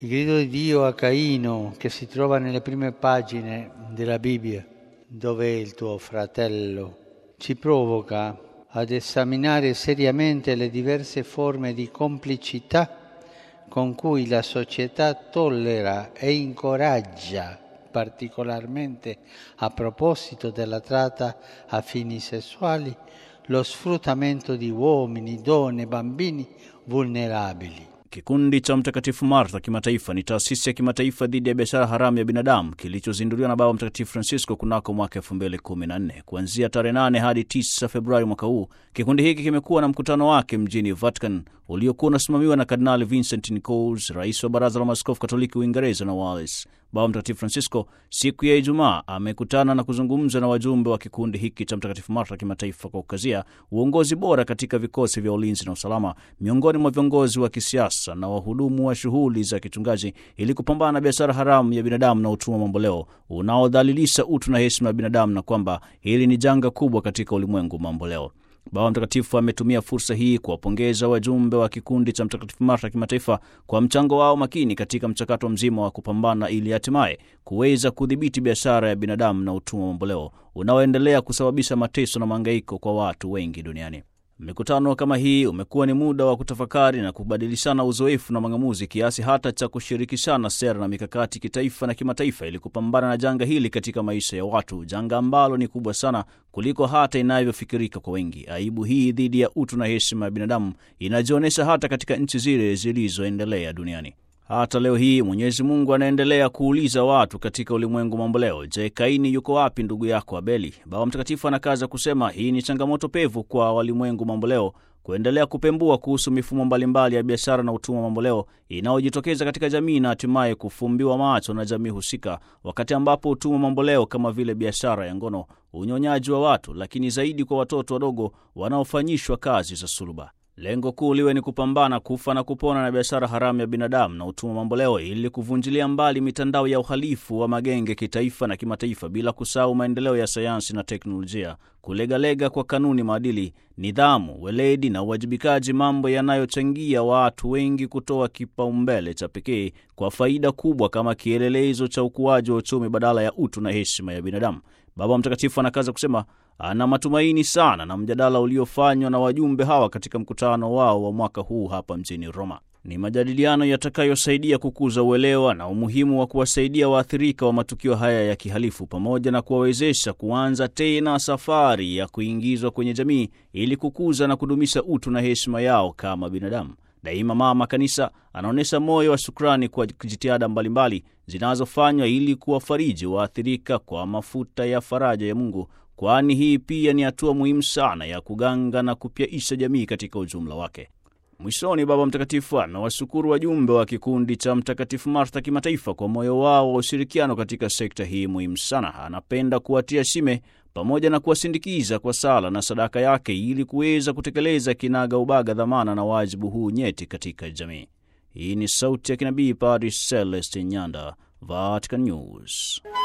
Il grido di Dio a Caino, che si trova nelle prime pagine della Bibbia, dove è il tuo fratello, ci provoca ad esaminare seriamente le diverse forme di complicità con cui la società tollera e incoraggia, particolarmente a proposito della tratta a fini sessuali, lo sfruttamento di uomini, donne, bambini vulnerabili. Kikundi cha Mtakatifu Martha kimataifa ni taasisi ya kimataifa dhidi ya biashara haramu ya binadamu kilichozinduliwa na Baba Mtakatifu Francisco kunako mwaka 2014. Kuanzia tarehe 8 hadi 9 Februari mwaka huu, kikundi hiki kimekuwa na mkutano wake mjini Vatican uliokuwa unasimamiwa na Kardinali Vincent Nichols, rais wa Baraza la Maaskofu Katoliki Uingereza na Wales. Baba Mtakatifu Francisco siku ya Ijumaa amekutana na kuzungumza na wajumbe wa kikundi hiki cha Mtakatifu Martha kimataifa kwa kukazia uongozi bora katika vikosi vya ulinzi na usalama miongoni mwa viongozi wa kisiasa na wahudumu wa shughuli za kichungaji ili kupambana na biashara haramu ya binadamu na utumwa mamboleo unaodhalilisha utu na heshima ya binadamu na kwamba hili ni janga kubwa katika ulimwengu mamboleo. Baba Mtakatifu ametumia fursa hii kuwapongeza wajumbe wa kikundi cha Mtakatifu Martha kimataifa kwa mchango wao makini katika mchakato mzima wa kupambana ili hatimaye kuweza kudhibiti biashara ya binadamu na utumwa mamboleo unaoendelea kusababisha mateso na mahangaiko kwa watu wengi duniani. Mikutano kama hii umekuwa ni muda wa kutafakari na kubadilishana uzoefu na mang'amuzi kiasi hata cha kushirikishana sera na mikakati kitaifa na kimataifa ili kupambana na janga hili katika maisha ya watu, janga ambalo ni kubwa sana kuliko hata inavyofikirika kwa wengi. Aibu hii dhidi ya utu na heshima ya binadamu inajionyesha hata katika nchi zile zilizoendelea duniani. Hata leo hii Mwenyezi Mungu anaendelea kuuliza watu katika ulimwengu mamboleo, je, Kaini yuko wapi ndugu yako Abeli? Baba Mtakatifu anakaza kusema hii ni changamoto pevu kwa walimwengu mamboleo kuendelea kupembua kuhusu mifumo mbalimbali ya biashara na utumwa mamboleo inayojitokeza katika jamii na hatimaye kufumbiwa macho na jamii husika, wakati ambapo utumwa mamboleo kama vile biashara ya ngono, unyonyaji wa watu, lakini zaidi kwa watoto wadogo wanaofanyishwa kazi za suluba Lengo kuu liwe ni kupambana kufa na kupona na biashara haramu ya binadamu na utumwa mamboleo, ili kuvunjilia mbali mitandao ya uhalifu wa magenge kitaifa na kimataifa, bila kusahau maendeleo ya sayansi na teknolojia, kulegalega kwa kanuni, maadili, nidhamu, weledi na uwajibikaji, mambo yanayochangia watu wengi kutoa kipaumbele cha pekee kwa faida kubwa kama kielelezo cha ukuaji wa uchumi badala ya utu na heshima ya binadamu. Baba Mtakatifu anakaza kusema ana matumaini sana na mjadala uliofanywa na wajumbe hawa katika mkutano wao wa mwaka huu hapa mjini Roma. Ni majadiliano yatakayosaidia kukuza uelewa na umuhimu wa kuwasaidia waathirika wa matukio haya ya kihalifu pamoja na kuwawezesha kuanza tena safari ya kuingizwa kwenye jamii ili kukuza na kudumisha utu na heshima yao kama binadamu. Daima Mama Kanisa anaonyesha moyo wa shukrani kwa jitihada mbalimbali zinazofanywa ili kuwafariji waathirika kwa mafuta ya faraja ya Mungu, kwani hii pia ni hatua muhimu sana ya kuganga na kupyaisha jamii katika ujumla wake. Mwishoni, Baba Mtakatifu amewashukuru wajumbe wa kikundi cha Mtakatifu Martha kimataifa kwa moyo wao wa ushirikiano katika sekta hii muhimu sana. Anapenda kuwatia shime pamoja na kuwasindikiza kwa sala na sadaka yake ili kuweza kutekeleza kinaga ubaga dhamana na wajibu huu nyeti katika jamii. Hii ni sauti ya kinabii Padre Celestin Nyanda, Vatican News.